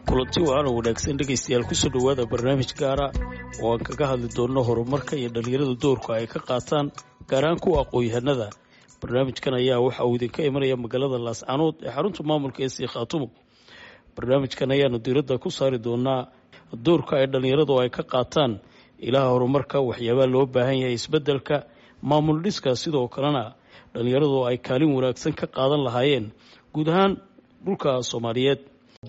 kulanti waana wanaagsan dhegaystayaal kusoo dhowaada barnaamij gaara oo aan kaga hadli doonno horumarka iyo dhallinyarada doorka ay ka qaataan gaar ahaan kuwa aqoon-yahanada barnaamijkan ayaa waxa uu idinka imanaya magaalada laascanood ee xarunta maamulka ee sii khaatumo barnaamijkan ayaanu diiradda ku saari doonaa doorka ay dhallinyaradu ay ka qaataan ilaha horumarka waxyaabaa loo baahan yahay isbeddelka maamul dhiska sidoo kalena dhallinyaradu ay kaalin wanaagsan ka qaadan lahaayeen guud ahaan dhulka soomaaliyeed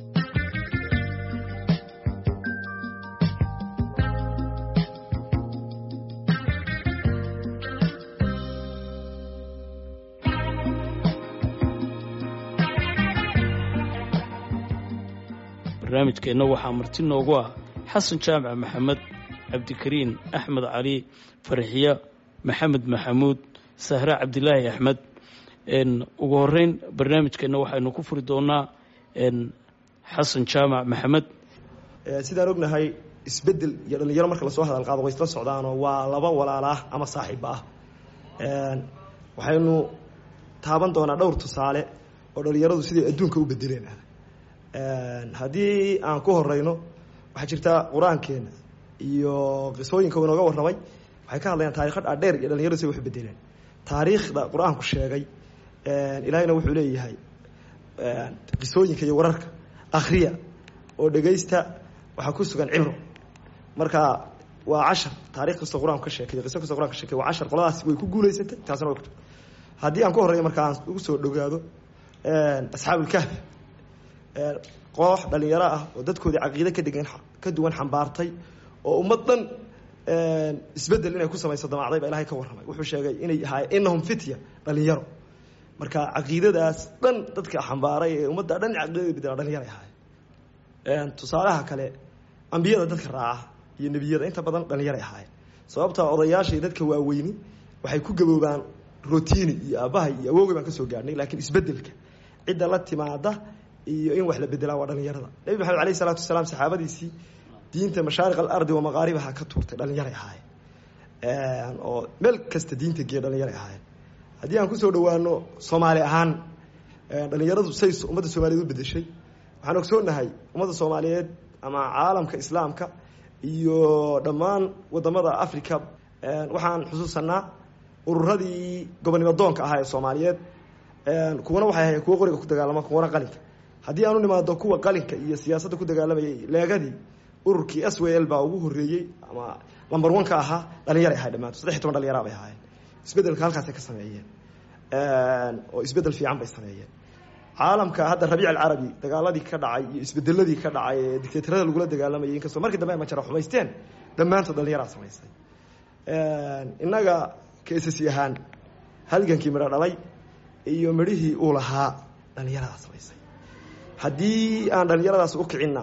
barnaamijkeenna waxaa marti noogu ah xasan jaamac maxamed cabdikariin axmed cali farxiya maxamed maxamuud sahre cabdilaahi axmed ugu horeyn barnaamijkeenna waxaynu ku furi doonaa xasan jaamac maxamed sidaan ognahay isbedel iyo dhallinyaro marka lasoo hadal qaado way isla socdaanoo waa laba walaalaah ama saaxiibba ah waxaynu taaban doonaa dhowr tusaale oo dhallinyaradu siday adduunka u bedeleen haddii aan ku horeyno waxaa jirta qur-aankeena iyo qisooyinka inooga warramay waxay ka hadlayaan taarikho dhaadheer iyo dhalinyaradu siday wax bedeleen taariikhda qur-aanku sheegay ilaahayna wuxuu leeyahay qisooyinka iyo wararka akhriya oo dhegaysta waxaa ku sugan cibro marka waa cashar taarikh kastoo qur-aanku ka sheekay qiso kastoo quraan ka sheekay waa cashar qoladaas way ku guulaysatay taasna way ku haddii aan ku horreeyo marka aan ugu soo dhowaado asxaabulkahf koox dhalinyaro ah oo dadkoodii caqiide ka degan ka duwan xambaartay oo ummad dhan isbedel inay ku samayso damacday baa ilahay ka warramay wuxuu sheegay inay ahaayeen innahum fitya dhalinyaro marka caqiidadaas dhan dadka xambaaray ee ummadda dhan caqiidada bedela dhalinyaray ahaayeen tusaalaha kale ambiyada dadka raaca iyo nebiyada inta badan dhalinyaray ahaayeen sababta odayaashii dadka waaweyni waxay ku gaboobaan rotini iyo aabbahay iyo awoogay baan ka soo gaarhnay laakiin isbedelka cidda la timaada iyo in wax la bedelaa waa dhalinyarada nebi maxamed alayh isalaatu wasalaam saxaabadiisii diinta mashaariq alardi wa maqaaribaha ka tuurtay dhalinyaray ahaayeen oo meel kasta diinta geeya dhalinyaray ahaayeen haddii aan kusoo dhawaano soomaali ahaan dhalinyaradu say ummadda soomaliyeed u bedeshay waxaan ogsoonahay ummadda soomaaliyeed ama caalamka islaamka iyo dhammaan wadamada africa waxaan xusuusanaa ururadii gobonimo doonka ahaa ee soomaaliyeed kuwana waxay ahayen kuwo qoriga ku dagaalama kuwana qalinka haddii aan u nimaado kuwa qalinka iyo siyaasadda ku dagaalamayay leegadii ururkii s w l baa ugu horeeyey ama lamber one ka ahaa dhalinyaray ahay dhamaanto saddex iy toban dhalinyara bay ahaayeen isbedelka halkaasay ka sameeyeen oo isbedel fiican bay sameeyeen caalamka hadda rabiic alcarabi dagaaladii ka dhacay iyo isbedeladii ka dhacay ee dictatorada lagula dagaalamayay inkastoo markii dambe ay majara xumaysteen dhammaantood dhalinyaraa samaysay innaga kaisasi ahaan halgankii midho dhalay iyo midhihii uu lahaa dhalinyaradaa samaysay haddii aan dhalinyaradaas u kicinna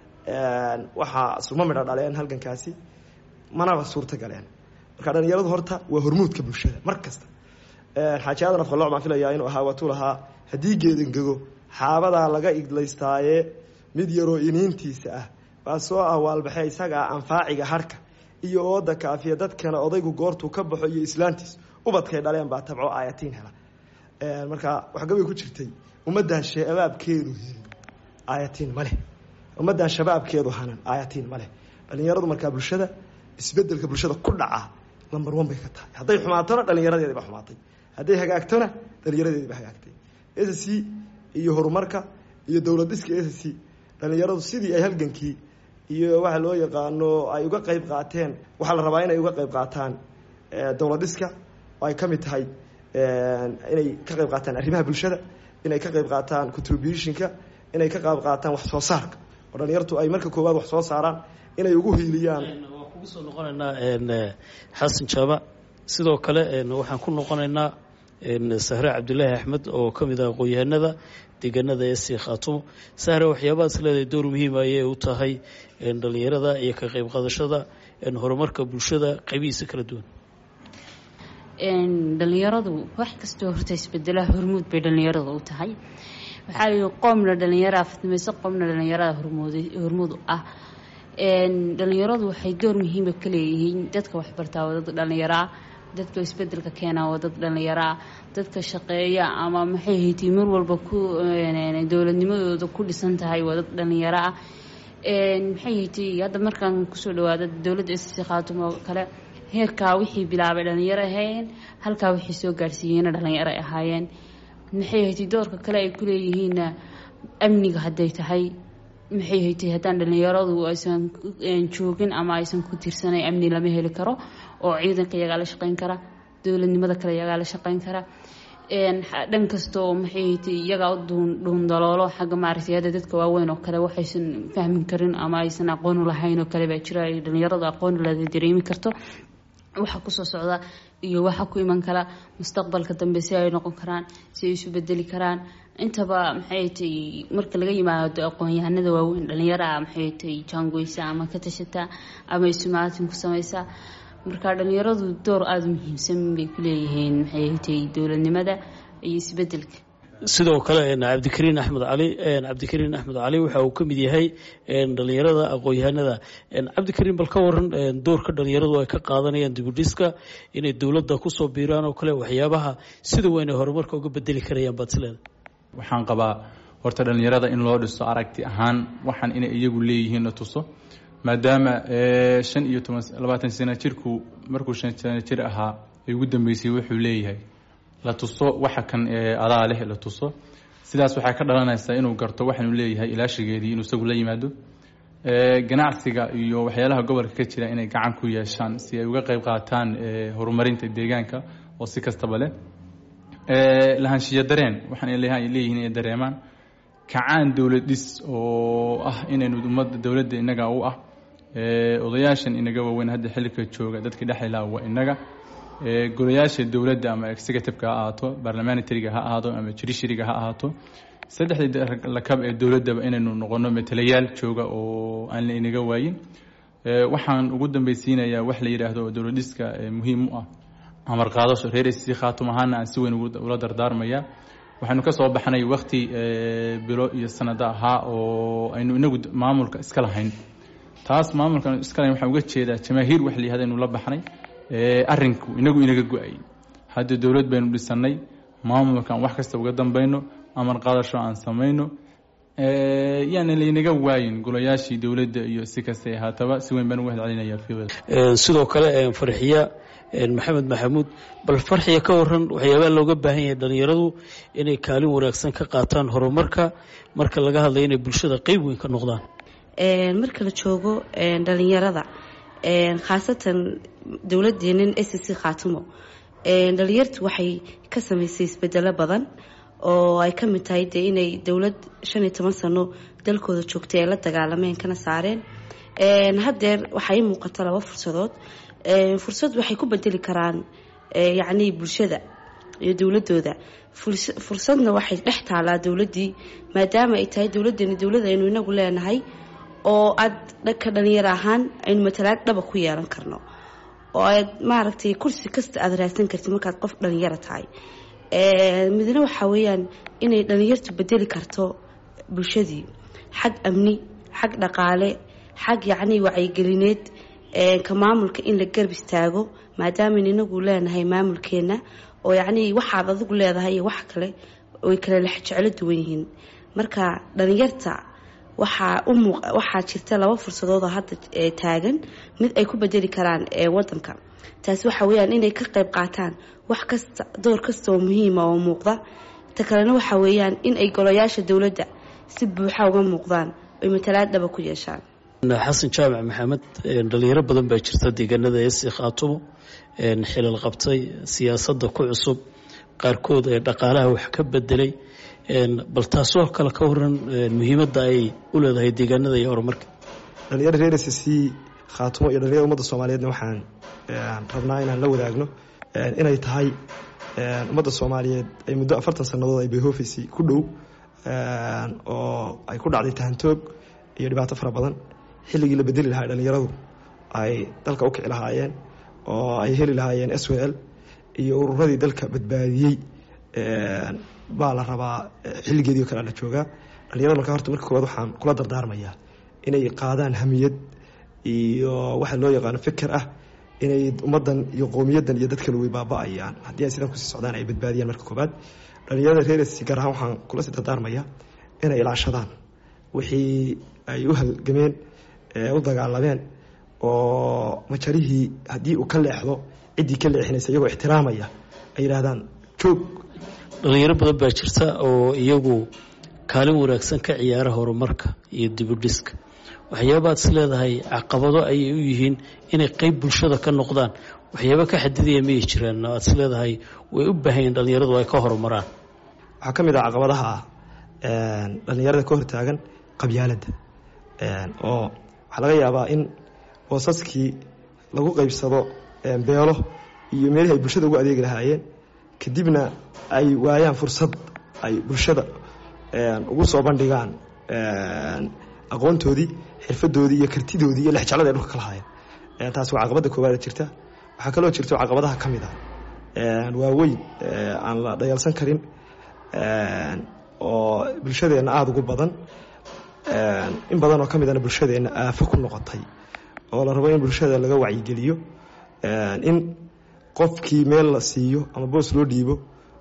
waxaa suma midho dhaleen halgankaasi manaba suurta galeen marka dhalinyaradu horta waa hormuudka bulshada mar kasta xaaji aadan afqalooc baan filayaa inuu ahaa waatuu lahaa haddii geedangego xaabadaa laga iglaystaaye mid yaroo iniintiisa ah baa soo ah waalbaxe isagaa anfaaciga harhka iyo ooda kaafiya dadkana odaygu goortuu ka baxo iyo islaantiis ubadkay dhaleen baa tabco aayatiin hela marka waxgabay ku jirtay ummaddan shabaabkeedu helin aayatiin ma leh ummaddan shabaabkeedu hanan aayatiin ma leh dhalinyaradu markaa bulshada isbedelka bulshada ku dhaca lamber one bay ka tahay hadday xumaatona dhalinyaradeedi ba xumaatay hadday hagaagtona dhalinyaradeedi ba hagaagtay s c iyo horumarka iyo dowlad dhiska s c dhalinyaradu sidii ay halgankii iyo waxa loo yaqaano ay uga qeyb qaateen waxaa la rabaa inay uga qeyb qaataan dowlad dhiska oo ay ka mid tahay inay ka qeyb qaataan arrimaha bulshada inay ka qeyb qaataan contributionka inay ka qeyb qaataan wax soo saarka oo dhalinyartu ay marka koowaad wax soo saaraan inay ugu hiiliyaan waan kugu soo noqonaynaa xasan jaamac sidoo kale waxaan ku noqonaynaa sahre cabdilaahi axmed oo ka mid ah aqoon-yahanada deegaanada ee sii khaatumo sahre waxyaabahaas leedahay door muhiim ayay u tahay dhalinyarada iyo ka qeyb qaadashada horumarka bulshada qaybihiisa kala duwan dhalinyaradu wax kastoo horta isbedelaha hormuud bay dhalinyarada u tahay waxaa lii qoomna dhalinyaraa fidmayso qoomna dhalinyarada hormuud ah dhalinyaradu waxay door muhiima ka leeyihiin dadka waxbartaa waa dad dhalinyaraa dadka isbedelka keenaa waa dad dhalinyaraa dadka shaqeeya ama maxay haytii mar walba ku dowladnimadooda ku dhisan tahay waa dad dhalinyaro ah maxay haytay hadda markaan kusoo dhawaada dowladda sc khaatumo oo kale heerkaa wixii bilaabay dhalinyaro ahaayeen halkaa wixii soo gaarsiiyeyna dhalinyaro ay ahaayeen maxay haytay doorka kale ay kuleeyihiinna amniga hadday tahay maxay haytay haddaan dhalinyaradu aysan joogin ama aysan ku tirsanayn amni lama heli karo oo ciidanka iyagaa la shaqeyn kara dowladnimada kale iyagaa la shaqeyn kara dhan kasta oo maxay haytay iyagaa u dhuundaloolo xagga maaragtay hadda dadka waaweyn oo kale waxaysan fahmin karin ama aysan aqoon u lahayn oo kale baa jira ay dhalinyaradu aqoon lada dareemi karto waxa kusoo socda iyo waxa ku iman kara mustaqbalka dambe si ay noqon karaan si ay isu bedeli karaan intaba maxay tay marka laga yimaado aqoon-yahanada waaweyn dhalinyaraha maxay tay jaangoysa ama ka tashata ama isumaatin ku samaysa marka dhalinyaradu door aada u muhiimsan bay ku leeyihiin maxay tay dowladnimada iyo isbedelka sidoo kale cabdikariin axmed cali cabdikariin axmed cali waxa uu ka mid yahay dhalinyarada aqoon-yahanada cabdikariin bal ka waran doorka dhalinyaradu ay ka qaadanayaan dibudhiska inay dowladda kusoo biiraan oo kale waxyaabaha sida weyn ay horumarka uga bedeli karayaan baad isleeda waxaan qabaa horta dhalinyarada in loo dhiso aragti ahaan waxaan inay iyagu leeyihiin la tuso maadaama shan iyo toban labaatan sano jirku markuu shan sano jir ahaa ay ugu dambeysay wuxuu leeyahay la tuso waxa kan adaa leh la tuso sidaas waxay ka dhalanaysaa inuu garto waxaanu leeyahay ilaashigeedii inuu isagu la yimaado ganacsiga iyo waxyaalaha gobolka ka jira inay gacan ku yeeshaan si ay uga qeyb qaataan horumarinta deegaanka oo si kastaba leh lahaanshiya dareen waxaan leeyihiin inay dareemaan kacaan dowlad dhis oo ah inaynu ummadda dowladda innaga u ah odayaashan inaga waaweyn hadda xilika jooga dadka dhexilaa waa innaga golayaasha dowladda ama executive-ka ha ahaato barlamanitariga ha ahaado ama judiciaryga ha ahaato saddexdii lakab ee dowladdaba inaynu noqono matalayaal jooga oo aan la inaga waayin waxaan ugu dambeysiinayaa wax la yidhaahdo dowlad dhiska muhiim u ah amar qaadasho reer sc khaatum ahaana aan si weyn ula dardaarmaya waxaynu ka soo baxnay wakti bilo iyo sanado ahaa oo aynu inagu maamulka iska lahayn taas maamulka iska lahayn waxaan uga jeedaa jamaahiir wax la yihahda aynu la baxnay arrinku inagu inaga go-ay hadda dowlad baynu dhisanay maamulkaan wax kasta uga dambayno amar qaadasho aan samayno yaana laynaga waayin golayaashii dowladda iyo si kastay ahaataba si weyn baan uga hadcelinaya sidoo kale farxiya maxamed maxamuud bal farxiya ka waran waxyaabaha looga baahan yahay dhalinyaradu inay kaalin wanaagsan ka qaataan horumarka marka laga hadlayo inay bulshada qeyb weyn ka noqdaan marka la joogo dhalinyarada khaasatan dowladeenan s c khaatimo dhalinyartu waxay ka samaysay isbedelo badan oo ay ka mid tahay dee inay dowlad shan iyo toban sano dalkooda joogtay ay la dagaalameen kana saareen haddeer waxaa ii muuqata laba fursadood fursad waxay ku bedeli karaan yacnii bulshada iyo dowladooda fursadna waxay dhex taalaa dowladdii maadaama ay tahay dowladdeeni dowlad aynu inagu leenahay oo aad dhanka dhalinyaro ahaan aynu matalaad dhaba ku yeelan karno oo aad maaragtay kursi kasta aada raadsan kartid markaad qof dhalinyaro tahay midna waxaa weeyaan inay dhalinyartu bedeli karto bulshadii xag amni xag dhaqaale xag yacnii wacyigelineed ka maamulka in la garb istaago maadaaman inagu leenahay maamulkeena oo yacnii waxaad adigu leedahay iyo wax kale way kale lex jeclo duwan yihiin marka dhalinyarta waxaa u muuq waxaa jirta laba fursadoodoo hadda taagan mid ay ku bedeli karaan wadanka taasi waxa weeyaan inay ka qayb qaataan wax kasta door kasta oo muhiima oo muuqda ta kalena waxa weeyaan in ay golayaasha dowladda si buuxa uga muuqdaan oy matalaad dhaba ku yeeshaan xasan jaamac maxamed dhalinyaro badan baa jirta deegaanada esi khaatumo xilal qabtay siyaasadda ku cusub qaarkood ee dhaqaalaha wax ka bedelay bal taasoo kale ka waran muhiimadda ay u leedahay deegaanada iyo horumarka dhalinyaro reer s c khaatumo iyo dhalinyarada ummadda soomaaliyeedna waxaan rabnaa inaan la wadaagno inay tahay ummadda soomaaliyeed ay muddo afartan sannadood ay bayhofisi ku dhow oo ay ku dhacday tahantoog iyo dhibaato fara badan xilligii la bedeli lahaa dhalinyaradu ay dalka u kici lahaayeen oo ay heli lahaayeen s w l iyo ururadii dalka badbaadiyey baa la rabaa xilligeedii o kale la joogaa dhalinyarada marka horta marka koowaad waxaan kula dardaarmayaa inay qaadaan hamiyad iyo waxa loo yaqaano fikir ah inay ummaddan iyo qowmiyaddan iyo dadkale way baaba-ayaan haddii ay sidan kusii socdaan ay badbaadiyaan marka koowaad dhalinyarada reeresi gaar ahaan waxaan kula sii dardaarmayaa inay ilaashadaan wixii ay u halgameen u dagaalameen oo majarihii haddii uu ka leexdo ciddii ka leexinaysa iyagoo ixtiraamaya ay yidhaahdaan joog dhalinyaro badan baa jirta oo iyagu kaalin wanaagsan ka ciyaara horumarka iyo dibudhiska waxyaabaad is leedahay caqabado ayay u yihiin inay qeyb bulshada ka noqdaan waxyaaba ka xadidaya miyay jiraan aad is leedahay way u baahanyeen dhalinyaradu ay ka horumaraan waxaa ka mid ah caqabadaha ah dhalinyarada ka hortaagan qabyaaladda oo waxaa laga yaabaa in boosaskii lagu qeybsado beelo iyo meelihii ay bulshada ugu adeegi lahaayeen kadibna ay waayaan fursad ay bulshada ugu soo bandhigaan aqoontoodii xirfadoodii iyo kartidoodii iyo lexjeclada ay dhulka ka lahaayeen taasi waa caqabadda koowaad jirta waxaa kaloo jirto caqabadaha ka mid ah waaweyn aan la dhayalsan karin oo bulshadeenna aada ugu badan in badan oo ka midana bulshadeenna aafo ku noqotay oo la rabo in bulshada laga wacyigeliyo in qofkii meel la siiyo ama boos loo dhiibo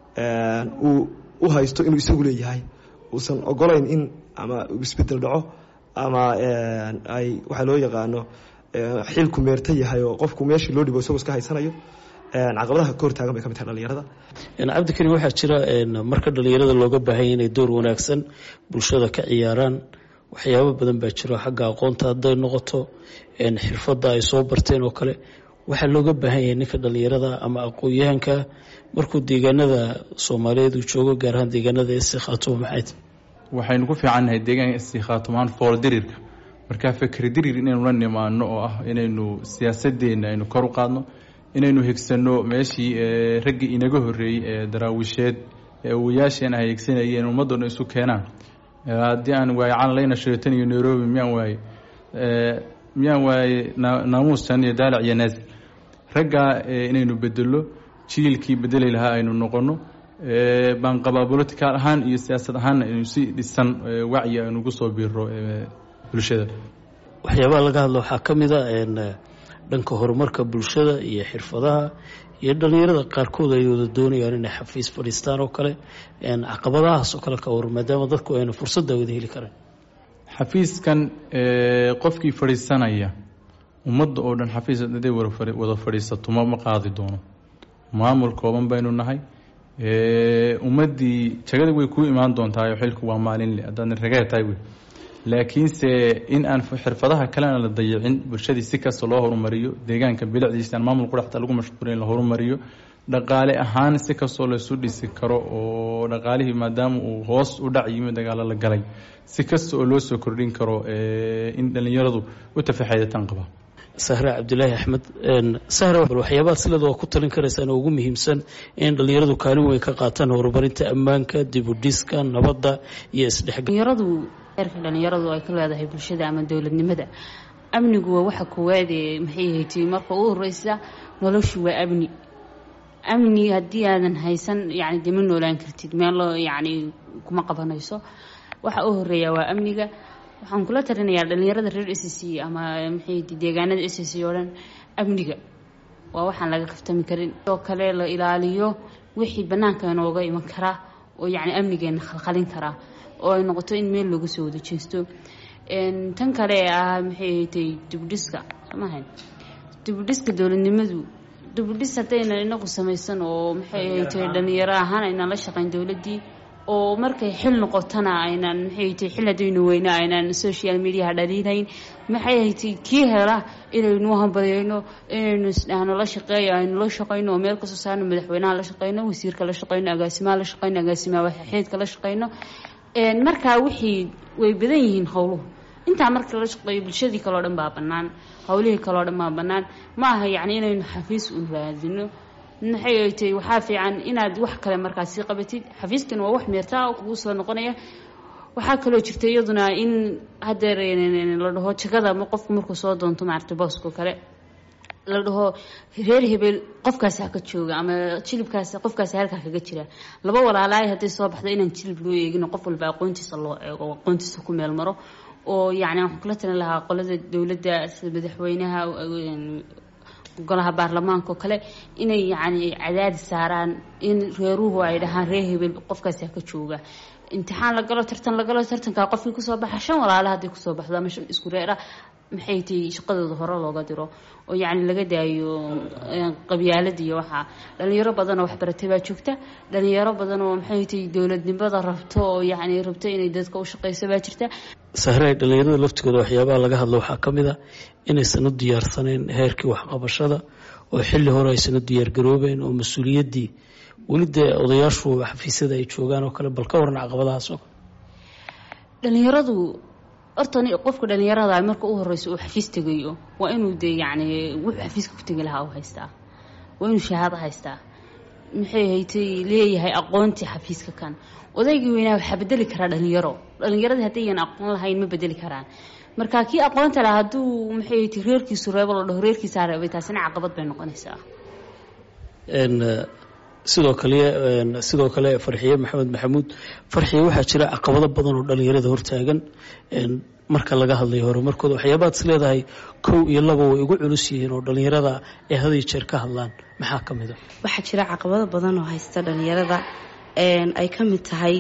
uu u haysto inuu isagu leeyahay uusan ogolayn in ama isbedel dhaco ama ay waxaa loo yaqaano xilku meerta yahay oo qofku meeshii loo dhibo isagoo iska haysanayo caqabadaha ka hortaagan bay ka mid tahay dhalinyarada cabdikarim waxaa jira marka dhalinyarada looga baahanya inay door wanaagsan bulshada ka ciyaaraan waxyaabo badan baa jiro xagga aqoonta hadday noqoto xirfadda ay soo barteen oo kale waxaa looga baahan yahay ninka dhalinyarada ama aqoon-yahanka markuu deegaanada soomaaliyeed uu joogo gaar ahaan deegaanada esi khaatumo maxayd waxaynu ku fiicannahay deegaanka esi khaatumaan fool dirirka markaa fikri dirir inaynu la nimaano oo ah inaynu siyaasadeenna aynu kor u qaadno inaynu higsanno meeshii raggii inaga horreeyey ee daraawisheed ee awayaasheen ay higsanayeen ummaddoona isu keenaan haddii aan waaye calanlayna shiratan iyo nairobi miyaan waaye miyaan waaye naamuustan iyo daalac iyo naas raggaa inaynu bedelo jiilkii bedeli lahaa aynu noqono baan qabaa bolitical ahaan iyo siyaasad ahaanna aynu si dhisan wacyi aynu ugu soo biiro bulshada waxyaabaha laga hadlo waxaa ka mid a dhanka horumarka bulshada iyo xirfadaha iyo dhalinyarada qaarkood ay wada doonayaan inay xafiis fadhiistaan oo kale caqabadahaas oo kale ka war maadaama dadku ayna fursadda wada heli kareen xafiiskan qofkii fadhiisanaya ummadda oo dhan xafiis haday wada fadhiisato ma ma qaadi doono maamul kooban baynu nahay ummaddii jagada way kuu imaan doontaayoo xilku waa maalinle haddaadna ragee tahay wey laakiinse in aan xirfadaha kalena la dayicin bulshadii si kasta loo horumariyo deegaanka bilicdiisa aan maamul quraxta lagu mashquulin la horumariyo dhaqaale ahaan si kastoo laysu dhisi karo oo dhaqaalihii maadaama uu hoos u dhac yimi dagaalo la galay si kasta oo loo soo kordhin karo in dhallinyaradu u tafaxeedataan qabaa sahre cabdilaahi axmed sahre waxyaabaha silada waa ku talin karaysaan oo ugu muhiimsan in dhalinyaradu kaalin weyn ka qaataan horumarinta ammaanka dibudhiska nabadda iyo isdhexgalnyaradu eerka dhalinyaradu ay ka leedahay bulshada ama dowladnimada amnigu waa waxa koowaad ee maxay haytay marka u horeysa noloshu waa amni amni haddii aadan haysan yani dee ma noolaan kartid meel yani kuma qabanayso waxa u horeeya waa amniga waxaan kula talinayaa dhalinyarada reer s c ama maxay deegaanada s c oo dhan amniga waa waxaan laga kaftami karin oo kale la ilaaliyo wixii banaanka inooga iman karaa oo yani amnigeena khalkhalin karaa oo ay noqoto in meel looga soo wada jeesto tan kale ee ah maxay haytay dibudhiska somahan dibudhiska dowladnimadu dibudhis haddaynan inagu samaysan oo maxay haytay dhalinyaro ahaan aynan la shaqayn dowladdii oo markay xil noqotona aynan maxay haytay xil haddaynu weyna aynan social mediaha dhaliilayn maxay haytay kii hela inaynu hambalyayno inaynu isdhahno la shaqeeyo aynu la shaqayno oo meel kasoo saarno madaxweynaha la shaqayno wasiirka la shaqayno agaasimaha la shaqayno agaasimaha waxxeedka la shaqayno markaa wixii way badan yihiin howluhu intaa marka la shaqeeyo bulshadii kaleo dhan baa bannaan howlihii kaleo dhan baa bannaan ma aha yacni inaynu xafiis u raadino maxay ay tahay waxaa fiican inaad wax kale markaas sii qabatid xafiiskan waa wax meertaa oo kugu soo noqonaya waxaa kaloo jirta iyaduna in hadeer la dhaho jagada qofku markuu soo doonto maaragta boosko kale la dhaho reer hebel qofkaasi haka jooga ama jilibkaas qofkaasi halkaa kaga jira laba walaalaay hadday soo baxdo inaan jilib loo eegino qof walba aqoontiisa loo eego aqoontiisa ku meel maro oo yacni waxaan kula talin lahaa qolada dowladda sida madaxweynaha golaha baarlamaanka oo kale inay yacni cadaadi saaraan in reeruhu ay dhahaan reer hebel qofkaasi haka jooga imtixaan la galo tartan la galo tartankaa qofkii kusoo baxa shan walaala hadday kusoo baxdo ama shan isku reer ah maxay tahay shaqadooda hore looga diro oo yacni laga daayo qabyaalada iyo waxaa dhalinyaro badan oo waxbaratay baa joogta dhalinyaro badan oo maxay tahay dowladnimada rabto oo yacni rabto inay dadka u shaqeyso baa jirta sahre dhalinyarada laftigooda waxyaabaha laga hadlo waxaa ka mid a inaysan u diyaarsanayn heerkii waxqabashada oo xilli hore aysan u diyaargaroobeen oo mas-uuliyaddii weli dee odayaashu xafiisyada ay joogaan oo kale bal ka waran caqabadahaas oo dhalinyaradu horta qofka dhalinyarada marka u horeyso uu xafiis tegayo waa inuu dee yacni wuxuu xafiiska ku tegi lahaa u haystaa waa inuu shahaado haystaa maxay haytay leeyahay aqoontii xafiiska kan odaygii weynaa waxaa bedeli karaa dhalinyaro dhalinyaradii haddayyan aqoon lahayn ma bedeli karaan marka kii aqoonta laha hadduu maxay haytay reerkiisu reebo la dhaho reerkiisaa reebay taasina caqabad bay noqonaysaa sidoo kale sidoo kale farxiye maxamed maxamuud farxiye waxaa jira caqabado badan oo dhalinyarada hortaagan marka laga hadlayo horumarkooda waxyaabaad is leedahay kow iyo laba way ugu culus yihiin oo dhalinyarada ay had iyo jeer ka hadlaan maxaa ka mid a waxaa jira caqabado badan oo haysta dhalinyarada ay ka mid tahay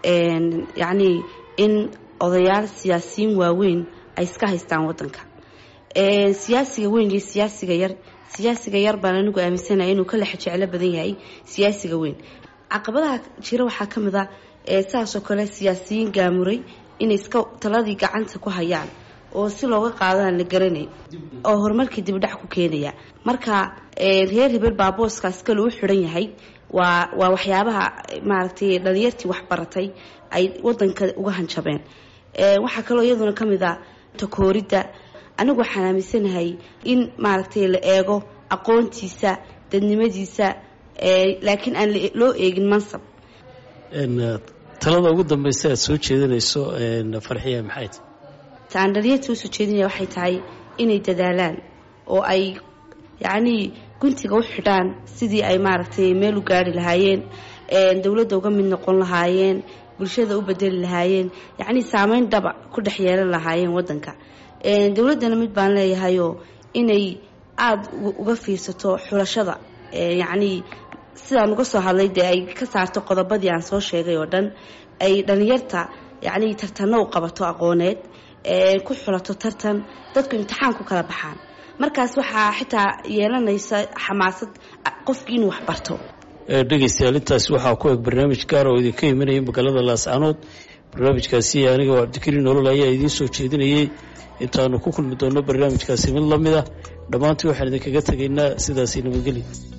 yacnii in odayaal siyaasiyiin waaweyn ay iska haystaan wadanka siyaasiga weyn iyo siyaasiga yar siyaasiga yar baan anigu aaminsanaya inuu ka lex jeclo badan yahay siyaasiga weyn caqabadaha jira waxaa ka mid a saasoo kale siyaasiyiin gaamuray inay iska taladii gacanta ku hayaan oo si looga qaadaan la garanay oo horumarkii dibdhac ku keenaya marka reer hebel baa booskaas kale u xidhan yahay waa waa waxyaabaha maaragtay dhalinyartii waxbaratay ay wadanka uga hanjabeen waxaa kaloo iyaduna ka mid a takooridda anigu waxaan aaminsanahay in maaragtay la eego aqoontiisa dadnimadiisa laakiin aan loo eegin mansab talada ugu dambeysa aad soo jeedinayso farxiya maxay ta aan dhalinyarta usoo jeedinaya waxay tahay inay dadaalaan oo ay yacnii guntiga u xidhaan sidii ay maaragtay meel u gaari lahaayeen dowladda uga mid noqon lahaayeen bulshada u bedeli lahaayeen yacnii saameyn dhaba ku dhex yeelan lahaayeen wadanka dowladdana mid baan leeyahayoo inay aada uga fiirsato xulashada yacnii sidaan uga soo hadlay dee ay ka saarto qodobadii aan soo sheegay oo dhan ay dhalinyarta yacnii tartanno u qabato aqooneed ku xulato tartan dadku imtixaan ku kala baxaan markaas waxaa xitaa yeelanaysa xamaasad qofkii inuu wax barto dhegeystayaal intaasi waxaa ku eg barnaamij gaar oo idinka imanaya magaalada laascanood barnaamijkaasi aniga oo cabdikariin nolol ayaa idiin soo jeedinayay intaanu ku kulmi doonno barnaamijkaasi mid la mid ah dhammaantii waxaan idinkaga tegaynaa sidaasi nabadgelya